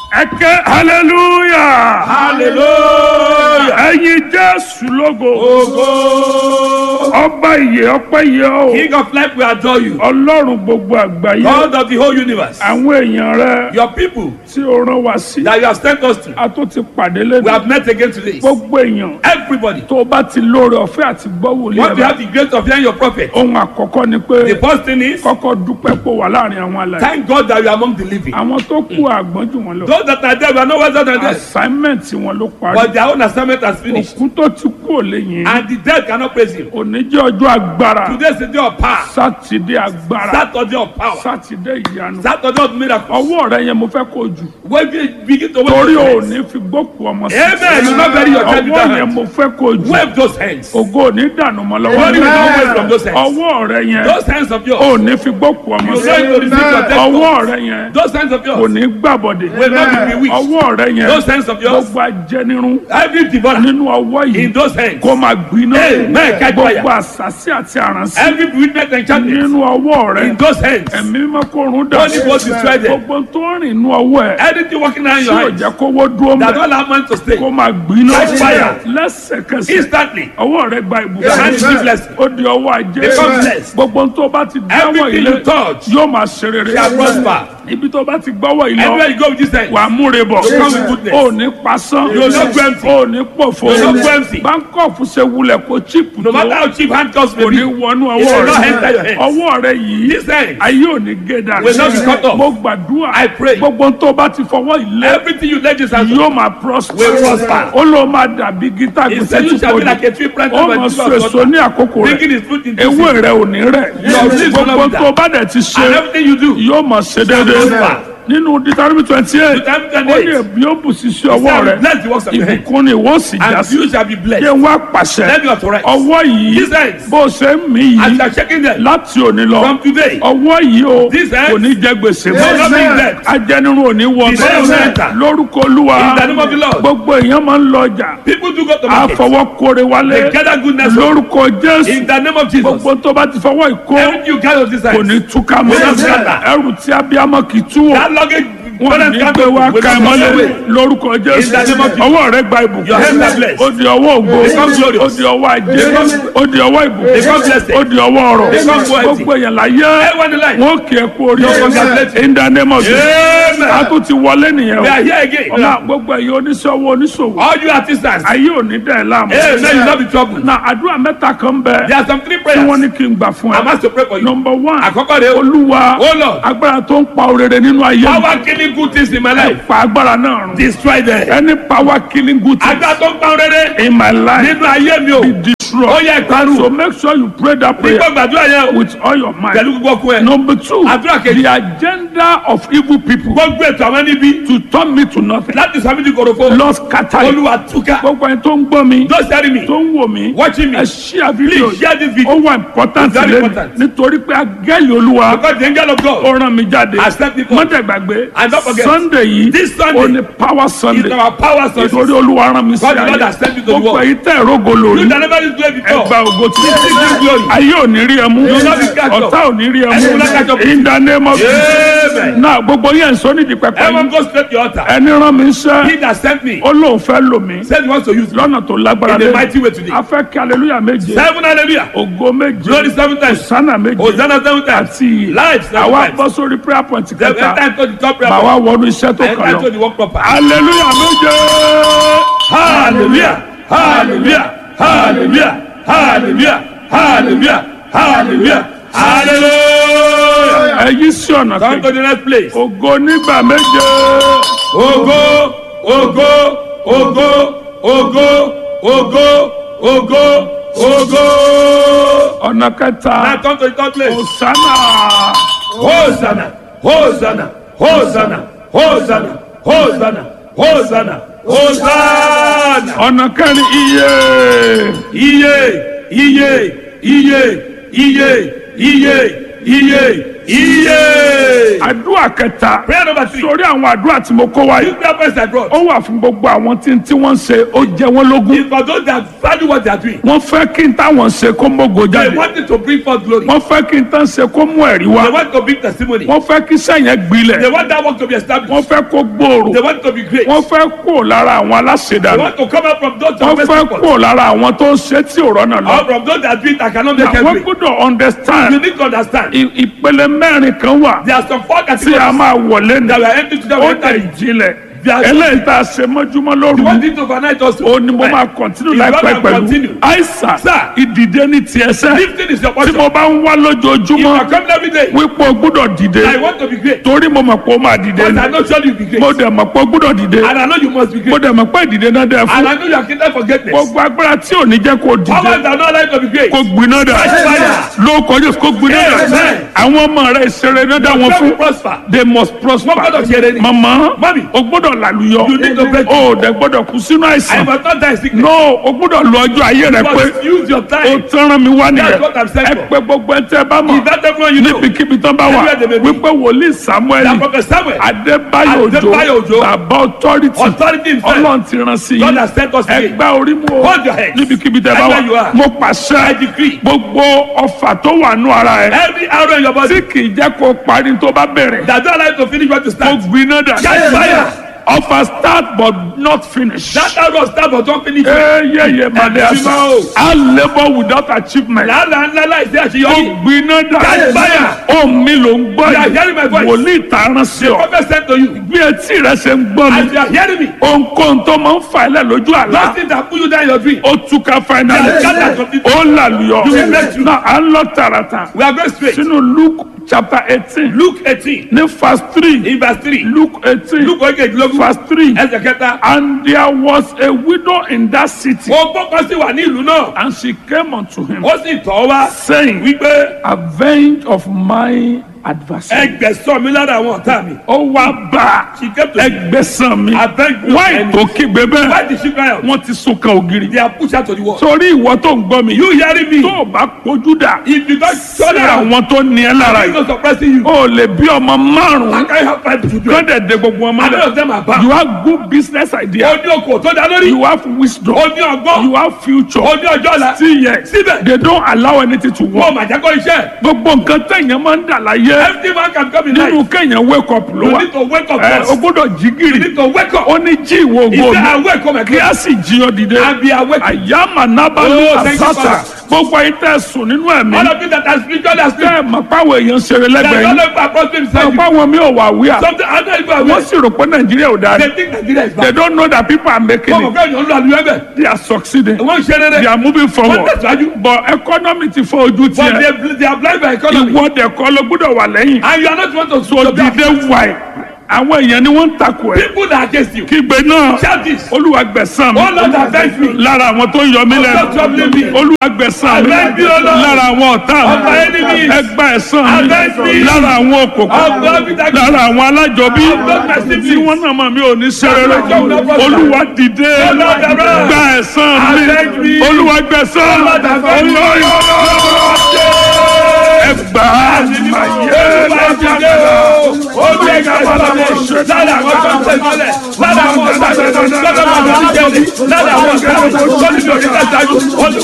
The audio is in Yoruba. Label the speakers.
Speaker 1: ẹkẹ hallelujah
Speaker 2: hallelujah.
Speaker 1: ẹyin jésù lógo
Speaker 2: Ògo.
Speaker 1: ọba ìyè ọpẹ́ yẹ o
Speaker 2: King of life we adore you.
Speaker 1: ọlọ́run gbogbo àgbáyé
Speaker 2: God of the whole universe.
Speaker 1: àwọn èèyàn rẹ
Speaker 2: Your people
Speaker 1: tí o rán wa sí
Speaker 2: that you have sent us to.
Speaker 1: a tó ti pàdé
Speaker 2: We
Speaker 1: lẹ́nu
Speaker 2: have met again today.
Speaker 1: gbogbo èèyàn
Speaker 2: Everybody.
Speaker 1: tó o bá ti lóore ọ̀fẹ́ àti gbọ́ wòlíì
Speaker 2: Want to
Speaker 1: ẹ̀
Speaker 2: have the grace of hearing your prophet.
Speaker 1: ohun àkọ́kọ́ ni pé
Speaker 2: The first thing is
Speaker 1: kọ́kọ́ dúpẹ́ pò wà láàrin àwọn alàyè
Speaker 2: thank God that you are among the living.
Speaker 1: àwọn tó kú àgbọ́n jù wọn lọ
Speaker 2: Those that are there we are no wiser than them.
Speaker 1: assignment wọn ló parí
Speaker 2: But their own assignment has finished.
Speaker 1: òkú tó ti kú ò lè yìn
Speaker 2: And the dead cannot praise him.
Speaker 1: òní jẹ́ ọjọ́ agbára
Speaker 2: Today is the day of power.
Speaker 1: sátidé agbára
Speaker 2: Saturday of power.
Speaker 1: sátidé ìyanu
Speaker 2: Saturday of miracles.
Speaker 1: ọwọ́ rẹ yẹn mo fẹ́ kó jù
Speaker 2: When we begin to wave
Speaker 1: torí
Speaker 2: those
Speaker 1: ò
Speaker 2: hands.
Speaker 1: ní fi gbókù ọmọ sí
Speaker 2: Amen. You not bury your child with
Speaker 1: ọwọ́
Speaker 2: that
Speaker 1: yẹn
Speaker 2: hand.
Speaker 1: mo fẹ́ kó jù
Speaker 2: Wave those hands.
Speaker 1: ògo ò ní dànù mọ́ lọ́wọ́
Speaker 2: Glory will
Speaker 1: rẹ.
Speaker 2: not waste from those hands.
Speaker 1: ọwọ́ rẹ yẹn
Speaker 2: Those hands of yours.
Speaker 1: ò ní fi gbókù ọmọ
Speaker 2: You
Speaker 1: sí
Speaker 2: going to receive your death.
Speaker 1: ọwọ́ rẹ yẹn
Speaker 2: Those hands of
Speaker 1: kò
Speaker 2: yours.
Speaker 1: ní gbàbọ̀dẹ̀
Speaker 2: Will not be bewitched.
Speaker 1: ọwọ́ rẹ yẹn
Speaker 2: Those hands of yours.
Speaker 1: gbogbo ajẹnirun
Speaker 2: Every devourer
Speaker 1: nínú ọwọ́
Speaker 2: in
Speaker 1: yìí
Speaker 2: those hands.
Speaker 1: kó máa gbiná
Speaker 2: Amen. Catch fire.
Speaker 1: gbogbo àṣàṣì àti àránṣẹ́
Speaker 2: Every witness enchantment
Speaker 1: nínú ọwọ́ rẹ
Speaker 2: in those hands.
Speaker 1: ẹ̀mí mímọ́ kó run dà
Speaker 2: Holy Ghost destroy them.
Speaker 1: gbogbo tó ń rìn nínú ọwọ́ ẹ̀
Speaker 2: Anything working around
Speaker 1: tí
Speaker 2: your
Speaker 1: ò
Speaker 2: hands
Speaker 1: jẹ́ kówó dúró
Speaker 2: that
Speaker 1: mẹ́
Speaker 2: don't allow man to stay.
Speaker 1: kó máa gbiná
Speaker 2: Catch fire.
Speaker 1: lẹ́sẹ̀kẹsẹ̀
Speaker 2: Instantly.
Speaker 1: ọwọ́ rẹ gba
Speaker 2: Your hand is
Speaker 1: ìbùkún
Speaker 2: blessed.
Speaker 1: ó di ọwọ́ ajé
Speaker 2: Become blessed.
Speaker 1: gbogbo tó bá ti dáwọ́
Speaker 2: Everything
Speaker 1: ilé
Speaker 2: you touch
Speaker 1: yóò máa ṣe rere
Speaker 2: shall prosper.
Speaker 1: ibi tó bá ti gbọ́wọ́ ilé
Speaker 2: Everywhere you go with this hand.
Speaker 1: wà á múre bọ̀
Speaker 2: You come with goodness.
Speaker 1: ó ní pasán
Speaker 2: You will not go empty.
Speaker 1: ó ní pòfo
Speaker 2: You will not go empty.
Speaker 1: báńkọ̀fù ṣe wulẹ̀ kó chíìpù
Speaker 2: No
Speaker 1: tó
Speaker 2: matter how cheap handcuffs may
Speaker 1: kò ní
Speaker 2: be.
Speaker 1: wọnú
Speaker 2: It
Speaker 1: ọwọ́
Speaker 2: will not
Speaker 1: rẹ
Speaker 2: enter your hands.
Speaker 1: ọwọ́ rẹ yìí
Speaker 2: This hand.
Speaker 1: ayé ò ní gé dànù
Speaker 2: Will not be cut off.
Speaker 1: mo gbàdúrà
Speaker 2: I pray.
Speaker 1: gbogbo tó bá ti fọwọ́ ilé
Speaker 2: Everything you lay this hand on.
Speaker 1: yóò máa prosper
Speaker 2: Will prosper.
Speaker 1: ó ló máa dàbí gítà
Speaker 2: He
Speaker 1: gbèsè
Speaker 2: said
Speaker 1: tí
Speaker 2: you shall
Speaker 1: kò
Speaker 2: be like
Speaker 1: ní
Speaker 2: a tree planted
Speaker 1: ó
Speaker 2: by
Speaker 1: máa
Speaker 2: the
Speaker 1: so
Speaker 2: river of
Speaker 1: èso
Speaker 2: water.
Speaker 1: ní àkókò rẹ
Speaker 2: Bringing his fruit into
Speaker 1: ewé
Speaker 2: season.
Speaker 1: rẹ ò ní rẹ̀
Speaker 2: Your leaves will not
Speaker 1: gbogbo
Speaker 2: wither.
Speaker 1: tó bá dẹ̀ ti ṣe
Speaker 2: And everything you do.
Speaker 1: yóò máa ṣe déédéé
Speaker 2: prosper.
Speaker 1: nínú Deuteronomy twenty eight
Speaker 2: Deuteronomy
Speaker 1: ó
Speaker 2: 28.
Speaker 1: ní èbí ó bù sí sí
Speaker 2: He
Speaker 1: ọwọ́
Speaker 2: said,
Speaker 1: rẹ
Speaker 2: Bless the works of your hand.
Speaker 1: ìbùkún ni ìwọ sì já
Speaker 2: And
Speaker 1: sí
Speaker 2: you shall be blessed.
Speaker 1: jẹ́ wá pàṣẹ
Speaker 2: Let me authorize.
Speaker 1: ọwọ́ yìí
Speaker 2: These hands.
Speaker 1: bó ṣe ń mí
Speaker 2: As
Speaker 1: yìí
Speaker 2: you are shaking them.
Speaker 1: láti òní lọ
Speaker 2: From today.
Speaker 1: ọwọ́ yìí o
Speaker 2: These hands.
Speaker 1: kò ní jẹ gbèsè
Speaker 2: will not be in debt.
Speaker 1: ajẹnirun ò ní wọ
Speaker 2: The devil will enter.
Speaker 1: lórúkọ olúwa
Speaker 2: In the name of the Lord.
Speaker 1: gbogbo èèyàn máa ń lọ ọjà
Speaker 2: People do go to market.
Speaker 1: àfọwọ́kore wálé
Speaker 2: They gather goodness from-
Speaker 1: lórúkọ jésù
Speaker 2: In the name of Jesus.
Speaker 1: gbogbo tó bá ti fọwọ́ ìkó
Speaker 2: Everything you gather of this
Speaker 1: kò
Speaker 2: hand.
Speaker 1: ní túká mọ́
Speaker 2: Will not scatter.
Speaker 1: ẹrù tí abiyamọ kì í tú wò
Speaker 2: That luggage.
Speaker 1: wọn
Speaker 2: parents
Speaker 1: ní
Speaker 2: can't
Speaker 1: gbé
Speaker 2: go
Speaker 1: wá
Speaker 2: with
Speaker 1: ká ẹ
Speaker 2: us
Speaker 1: mọ́lẹ̀
Speaker 2: away.
Speaker 1: lórúkọ jésù
Speaker 2: In the name of Jesus.
Speaker 1: ọwọ́ rẹ gba ìbùkún
Speaker 2: Your hands are blessed.
Speaker 1: ó di ọwọ́ ògo
Speaker 2: Become glorious.
Speaker 1: ó di ọwọ́ ajé
Speaker 2: Become-
Speaker 1: ó di ọwọ́ ìbùkún
Speaker 2: Become blessed.
Speaker 1: ó di ọwọ́ ọrọ̀
Speaker 2: Become wealthy.
Speaker 1: gbogbo èèyàn láyé
Speaker 2: Everyone in life.
Speaker 1: wọn kì í kú orí
Speaker 2: Your congratulations.
Speaker 1: in the name of Jesus
Speaker 2: Amen.
Speaker 1: a tún ti wọlé nìyẹn
Speaker 2: We
Speaker 1: o
Speaker 2: are here again.
Speaker 1: ọ̀la gbogbo ẹ̀yin oníṣòwò oníṣòwò
Speaker 2: All you artisans.
Speaker 1: ayé ò ní dẹ̀ láàmú
Speaker 2: Hey, may you not be troubled.
Speaker 1: na àdúrà mẹ́ta kan bẹ
Speaker 2: There are some three
Speaker 1: tí
Speaker 2: prayers.
Speaker 1: wọ́n ní kí n gbà fún
Speaker 2: I'm
Speaker 1: ẹ
Speaker 2: asked to pray for you.
Speaker 1: number one
Speaker 2: Àkọ́kọ́ rẹ̀ o.
Speaker 1: olúwa
Speaker 2: Oh Lord.
Speaker 1: agbára tó ń pa òrèrè nínú ayé mi
Speaker 2: Power killing good things in my life.
Speaker 1: pa agbára náà run
Speaker 2: Destroy them.
Speaker 1: any power killing good things
Speaker 2: Agbára tó ń pa rere
Speaker 1: in my life
Speaker 2: nínú ayé mi o.
Speaker 1: be
Speaker 2: Ó
Speaker 1: destroyed
Speaker 2: yẹ ìparun.
Speaker 1: so make sure you pray that prayer
Speaker 2: Nígbà gbàdúrà yẹn o.
Speaker 1: with all your mind
Speaker 2: Pẹ̀lú gbogbo ọkùn ẹ̀.
Speaker 1: number two
Speaker 2: Àdúrà kejì.
Speaker 1: the agenda of evil people
Speaker 2: Gbogbo ètò àwọn níbi.
Speaker 1: to turn me to nothing
Speaker 2: Láti sọ mí di korofo.
Speaker 1: lord scatter it
Speaker 2: Olúwa túká.
Speaker 1: gbogbo ẹni tó ń gbọ́ mi
Speaker 2: Don't carry me.
Speaker 1: tó ń wò mí
Speaker 2: Watching me.
Speaker 1: ẹ share video
Speaker 2: Please share this
Speaker 1: ó
Speaker 2: video.
Speaker 1: wà important
Speaker 2: Very
Speaker 1: lẹ́nu
Speaker 2: important.
Speaker 1: nítorí pé agẹ́lì olúwa
Speaker 2: Because the angel of God.
Speaker 1: ó rán mi jáde
Speaker 2: Accept it.
Speaker 1: mọ́tẹ̀gbàgbé
Speaker 2: And don't forget,
Speaker 1: sunday yìí
Speaker 2: this Sunday
Speaker 1: ó ní power
Speaker 2: is
Speaker 1: sunday
Speaker 2: our power source.
Speaker 1: nítorí olúwa rán mi sí
Speaker 2: God the Lord
Speaker 1: ayé
Speaker 2: has sent you to the
Speaker 1: gbogbo
Speaker 2: world.
Speaker 1: èyí tẹ̀ rógo lórí
Speaker 2: You that never used to play
Speaker 1: ẹgbà
Speaker 2: before.
Speaker 1: ògo tí
Speaker 2: Receive glory.
Speaker 1: ayé ò ní rí ẹ mú
Speaker 2: will not be catch up.
Speaker 1: ọ̀tá ò ní rí ẹ
Speaker 2: Ẹni will not catch up
Speaker 1: mú
Speaker 2: with
Speaker 1: in the name of Jesus
Speaker 2: Amen.
Speaker 1: náà gbogbo yẹn sọ nídìí pẹpẹ
Speaker 2: Everyone
Speaker 1: yìí
Speaker 2: go straight to your altar.
Speaker 1: ẹni rán mi iṣẹ́
Speaker 2: He that sent me
Speaker 1: ó lóun fẹ́ lò mí
Speaker 2: said he wants to use me
Speaker 1: lọ́nà tó lágbára
Speaker 2: in a
Speaker 1: lé
Speaker 2: mighty way today.
Speaker 1: a fẹ́ kí aleluya méje
Speaker 2: Seven hallelujah.
Speaker 1: ògo méje
Speaker 2: Glory seven times.
Speaker 1: sánà méje
Speaker 2: Hosanna seven times.
Speaker 1: àti ìyè
Speaker 2: Life seven
Speaker 1: àwa
Speaker 2: times.
Speaker 1: bọ́ sórí prayer point
Speaker 2: Then
Speaker 1: kẹta
Speaker 2: enter into the top prayer.
Speaker 1: bá wa
Speaker 2: point.
Speaker 1: wọnú iṣẹ́ tó
Speaker 2: Enter
Speaker 1: kàn
Speaker 2: into
Speaker 1: lọ
Speaker 2: the work proper.
Speaker 1: aleluya méje
Speaker 2: Hallelujah. Hallelujah. Hallelujah. Hallelujah. Hallelujah. Hallelujah. Hallelujah.
Speaker 1: ẹyí sí ọ̀nà
Speaker 2: Come to
Speaker 1: kejì
Speaker 2: the next place.
Speaker 1: ògo nígbà méje
Speaker 2: Ogo, ogo, ogo, ogo, ogo, ogo, ogo.
Speaker 1: ọ̀nà kẹta
Speaker 2: Now come to the third place.
Speaker 1: òsánà
Speaker 2: Hosanna, Hosanna, Hosanna, Hosanna, Hosanna, Hosanna, Hosanna.
Speaker 1: ọ̀nà kẹrin iye
Speaker 2: Iye, iye, iye, iye, iye, iye, Iye.
Speaker 1: àdúrà kẹta
Speaker 2: Prayer number three.
Speaker 1: sórí àwọn àdúrà tí mo kó wáyé
Speaker 2: This prayer point I brought.
Speaker 1: ó wà fún gbogbo àwọn tí tí wọ́n ń ṣe ó jẹ wọ́n lógún
Speaker 2: It's for those that value what they are doing.
Speaker 1: wọ́n fẹ́ kí n táwọn ṣe kó mógo
Speaker 2: They
Speaker 1: jáde
Speaker 2: want it to bring forth glory.
Speaker 1: wọ́n fẹ́ kí n tán ṣe kó mú ẹ̀rí
Speaker 2: They
Speaker 1: wá
Speaker 2: want to bring testimony.
Speaker 1: wọ́n fẹ́ kí sẹ́yìn gbilẹ̀
Speaker 2: They want that work to be
Speaker 1: wọ́n
Speaker 2: established.
Speaker 1: fẹ́ kó gbòòrò
Speaker 2: They want to be great.
Speaker 1: wọ́n fẹ́ kó lára àwọn
Speaker 2: They
Speaker 1: aláṣẹdànù
Speaker 2: want to come out from those
Speaker 1: wọ́n
Speaker 2: that
Speaker 1: fẹ́
Speaker 2: people.
Speaker 1: kó lára àwọn tó ń ṣe tí ò rọ́nà lọ
Speaker 2: Or from those that do it that cannot make
Speaker 1: àwọn
Speaker 2: it.
Speaker 1: gbọ́dọ̀
Speaker 2: You
Speaker 1: understand
Speaker 2: need to understand.
Speaker 1: i- ìpele mẹ́rin kan wà
Speaker 2: There are some four
Speaker 1: tí a
Speaker 2: categories
Speaker 1: máa wọlé ní
Speaker 2: that were empty to them.
Speaker 1: ó
Speaker 2: when
Speaker 1: dẹ̀
Speaker 2: entering.
Speaker 1: jinlẹ̀
Speaker 2: There are-
Speaker 1: eléyìí tá a ṣe mọ́júmọ́ lóru
Speaker 2: You want it to overnight also.
Speaker 1: ó ní mo máa kọ̀ntínú
Speaker 2: If you
Speaker 1: láìpẹ́
Speaker 2: wanna
Speaker 1: pẹ̀lú
Speaker 2: continue.
Speaker 1: àìsàn
Speaker 2: Sir.
Speaker 1: ìdìde ní tiẹ̀ sẹ́
Speaker 2: Lifting is your
Speaker 1: tí
Speaker 2: portion.
Speaker 1: mo bá ń wá
Speaker 2: If you
Speaker 1: lójoojúmọ́
Speaker 2: are coming every day,
Speaker 1: wípé o gbọ́dọ̀ dìde
Speaker 2: I want to be great.
Speaker 1: torí mo mọ̀ pé o máa dìde
Speaker 2: But
Speaker 1: ni
Speaker 2: I know surely you'll be great.
Speaker 1: mo dẹ̀ mọ̀ pé o gbọ́dọ̀ dìde
Speaker 2: And I know you must be
Speaker 1: mo
Speaker 2: great.
Speaker 1: dẹ̀ mọ̀ pé ìdìde náà dẹ̀
Speaker 2: And
Speaker 1: fún
Speaker 2: I know you are kingdom for greatness.
Speaker 1: gbogbo agbára tí ò ní jẹ́ kó dìde
Speaker 2: Powers that are not allowed to be great.
Speaker 1: kó gbiná dà
Speaker 2: Fire.
Speaker 1: ló kọjú kó gbiná dà
Speaker 2: Amen.
Speaker 1: àwọn ọmọ rẹ ìṣeré náà dá wọn
Speaker 2: Your
Speaker 1: fún
Speaker 2: will prosper.
Speaker 1: they must prosper
Speaker 2: Wọ́n gbọ́dọ̀ ṣe eré ni.
Speaker 1: mama
Speaker 2: Mami.
Speaker 1: o gbọ́dọ̀ làlùyọ
Speaker 2: You need to break
Speaker 1: o dẹ̀ gbọ́dọ̀ kú sínú
Speaker 2: I
Speaker 1: àìsàn
Speaker 2: must not die in sickness.
Speaker 1: no o gbọ́dọ̀ lo ọjọ́ ayé rẹ
Speaker 2: You
Speaker 1: pé
Speaker 2: must use your
Speaker 1: o
Speaker 2: time.
Speaker 1: tẹ́ràn mi wá nìyẹn
Speaker 2: That's what I'm saying
Speaker 1: ẹ
Speaker 2: for.
Speaker 1: pé gbogbo ẹ tẹ́ bá mọ̀
Speaker 2: Is that everyone you know?
Speaker 1: níbikíbi tán bá wà
Speaker 2: Everywhere they may be.
Speaker 1: wípé wòlíì samuel
Speaker 2: That prophet Samuel.
Speaker 1: adébáyò
Speaker 2: Adébáyò
Speaker 1: òjò
Speaker 2: Òjó.
Speaker 1: bàbá authority
Speaker 2: Authority himself.
Speaker 1: ọlọ́run ti rán sí
Speaker 2: God
Speaker 1: yín
Speaker 2: has sent us again.
Speaker 1: ẹgbẹ́ orí mu o
Speaker 2: Hold your head.
Speaker 1: níbikíbi tẹ́ bá
Speaker 2: Everywhere you
Speaker 1: wà
Speaker 2: are.
Speaker 1: mo
Speaker 2: I
Speaker 1: pàṣẹ
Speaker 2: decree.
Speaker 1: gbogbo ọfà tó wà nù ara ẹ
Speaker 2: Every arrow in your body
Speaker 1: tí kì í jẹ́ kó parí tó bá bẹ̀rẹ̀
Speaker 2: that don't allow you to finish what you
Speaker 1: kó
Speaker 2: start.
Speaker 1: gbiná dà
Speaker 2: Catch fire.
Speaker 1: ọfà start but not finish.
Speaker 2: That arrow start but don't finish.
Speaker 1: eyeye made
Speaker 2: Ẹ̀sìn
Speaker 1: asa
Speaker 2: máa o.
Speaker 1: a labour without achievement.
Speaker 2: Làálàá ńlá láìsí
Speaker 1: ó
Speaker 2: àṣeyọrí.
Speaker 1: gbiná dà
Speaker 2: Catch fire.
Speaker 1: ó mi ló ń gbọ́
Speaker 2: You are hearing my
Speaker 1: yìí
Speaker 2: voice.
Speaker 1: wòlíì tààràn sí ọ
Speaker 2: Prophet sent to you.
Speaker 1: bí etí rẹ ṣe ń gbọ́
Speaker 2: As
Speaker 1: mi
Speaker 2: you are hearing me.
Speaker 1: ohunkóhun tó máa ń fa ilẹ̀ lójú
Speaker 2: Those
Speaker 1: àlá
Speaker 2: things that put you down in your dream.
Speaker 1: ó túká finally
Speaker 2: They are scattered completely.
Speaker 1: ó làlùyọ
Speaker 2: You will break through.
Speaker 1: náà à ń lọ tààràtà
Speaker 2: We are going straight.
Speaker 1: sínú luke chapter eighteen
Speaker 2: Luke eighteen
Speaker 1: ní verse three
Speaker 2: in verse three.
Speaker 1: luke eighteen
Speaker 2: Luke ogejilogun
Speaker 1: verse three
Speaker 2: ẹsẹ̀ kẹta.
Speaker 1: and there was a widow in that city
Speaker 2: Mo gbọ́kàn sí wà ní ìlú náà.
Speaker 1: and she came unto him
Speaker 2: Ó sì tọ́ wá
Speaker 1: saying
Speaker 2: wípé
Speaker 1: avenge of my adversary.
Speaker 2: ẹgbẹ̀sán mi lára àwọn ọ̀tá mi.
Speaker 1: ó wá bá
Speaker 2: She came to
Speaker 1: ẹgbẹ́sàn mi
Speaker 2: Avenge me of
Speaker 1: wáì
Speaker 2: enemy.
Speaker 1: tó kígbe
Speaker 2: Why
Speaker 1: bẹ́ẹ̀
Speaker 2: did she cry out?
Speaker 1: wọ́n ti sunkan ògiri.
Speaker 2: They are pushed out to the wall.
Speaker 1: torí ìwọ tó ń gbọ́ mi
Speaker 2: You hearing me?
Speaker 1: tó o bá kojú dà
Speaker 2: If you don't shut
Speaker 1: sí
Speaker 2: down,
Speaker 1: àwọn tó ní ẹ lára
Speaker 2: I'm
Speaker 1: yìí
Speaker 2: not suppressing you.
Speaker 1: o lè bí ọmọ
Speaker 2: I
Speaker 1: márùn-ún
Speaker 2: can't have five children.
Speaker 1: kọ́dẹ̀ de gbogbo ọmọ
Speaker 2: And none
Speaker 1: rẹ̀
Speaker 2: of them are bad.
Speaker 1: you have good business idea
Speaker 2: Ó ní okò tó dá lórí.
Speaker 1: you have wisdom
Speaker 2: Ó ní ọgbọ́n.
Speaker 1: you have future
Speaker 2: Ó ní ọjọ́ ọ̀la.
Speaker 1: still yet
Speaker 2: Síbẹ̀.
Speaker 1: they don't allow anything to
Speaker 2: Wọ́n
Speaker 1: work
Speaker 2: mà jẹ́ kó iṣẹ́.
Speaker 1: gbogbo nǹkan tẹ̀yàn máa ń dà láyé
Speaker 2: Every man can come in
Speaker 1: nínú
Speaker 2: life.
Speaker 1: kẹ̀yàn wake up ló
Speaker 2: You
Speaker 1: wà
Speaker 2: need to wake up
Speaker 1: ẹ o
Speaker 2: first.
Speaker 1: gbọ́dọ̀ jí
Speaker 2: You
Speaker 1: gìrì
Speaker 2: need to wake up.
Speaker 1: ó ní jí ìwọ
Speaker 2: He
Speaker 1: ògo
Speaker 2: said,
Speaker 1: mi
Speaker 2: I wake up my
Speaker 1: kí a sì jí ọ dìde
Speaker 2: and be awake.
Speaker 1: àyàmà nábàlú
Speaker 2: Oh, thank you,
Speaker 1: àsátà
Speaker 2: Father.
Speaker 1: gbogbo ayé tẹ sùn nínú ẹ̀mí
Speaker 2: All of you that are spiritually asleep.
Speaker 1: tẹ ẹ mọ̀ páwọn èèyàn ṣeré
Speaker 2: They
Speaker 1: lẹ́gbẹ̀ẹ́
Speaker 2: are
Speaker 1: yín
Speaker 2: not approaching
Speaker 1: tẹ
Speaker 2: beside
Speaker 1: ẹ
Speaker 2: you.
Speaker 1: páwọn mi ò wà wíà
Speaker 2: Something I don't even
Speaker 1: wọ́n
Speaker 2: aware.
Speaker 1: sì rò pé nàìjíríà ò dáa
Speaker 2: They think Nigeria is
Speaker 1: they
Speaker 2: bad.
Speaker 1: don't know that people are making
Speaker 2: Wọ́n mọ̀
Speaker 1: it
Speaker 2: pé èèyàn ń lo àlùyọ ẹ̀bẹ̀.
Speaker 1: they are succeeding
Speaker 2: Wọ́n ń ṣe rere.
Speaker 1: they are moving
Speaker 2: Wọ́n
Speaker 1: forward
Speaker 2: tẹ̀síwájú.
Speaker 1: but economy ti fọ ojú
Speaker 2: But
Speaker 1: tiẹ̀
Speaker 2: they they are blind by economy.
Speaker 1: ìwọ dẹ̀kọ́ ló gbọ́dọ̀ wà lẹ́yìn
Speaker 2: And you are not one to
Speaker 1: so
Speaker 2: to be
Speaker 1: dìde wáì àwọn èèyàn ni wọ́n ń takò ẹ̀
Speaker 2: People that are against you.
Speaker 1: kígbe náà
Speaker 2: Shout this.
Speaker 1: olúwa gbẹ̀san mi
Speaker 2: Oh Lord, avenge me.
Speaker 1: lára àwọn tó ń yọ mí
Speaker 2: Stop troubling me.
Speaker 1: lẹ́nu olúwa gbẹ̀san mi
Speaker 2: Avenge me, O Lord.
Speaker 1: lára àwọn ọ̀tá
Speaker 2: Of my
Speaker 1: mi
Speaker 2: enemies.
Speaker 1: ẹgbà ẹ̀san
Speaker 2: Avenge
Speaker 1: mi
Speaker 2: me.
Speaker 1: lára àwọn
Speaker 2: Of
Speaker 1: òkòkò
Speaker 2: God with that-
Speaker 1: lára àwọn alájọbí
Speaker 2: Of God my siblings.
Speaker 1: tí wọ́n náà mọ̀ mí ò ní ṣeré
Speaker 2: Of God no problem.
Speaker 1: olúwa dìde
Speaker 2: O Lord, arise.
Speaker 1: gba ẹ̀san
Speaker 2: Avenge
Speaker 1: mi
Speaker 2: me.
Speaker 1: olúwa gbẹ̀san
Speaker 2: O Lord, avenge me.
Speaker 1: ẹgbà ayé
Speaker 2: Lára àwọn ọ̀sán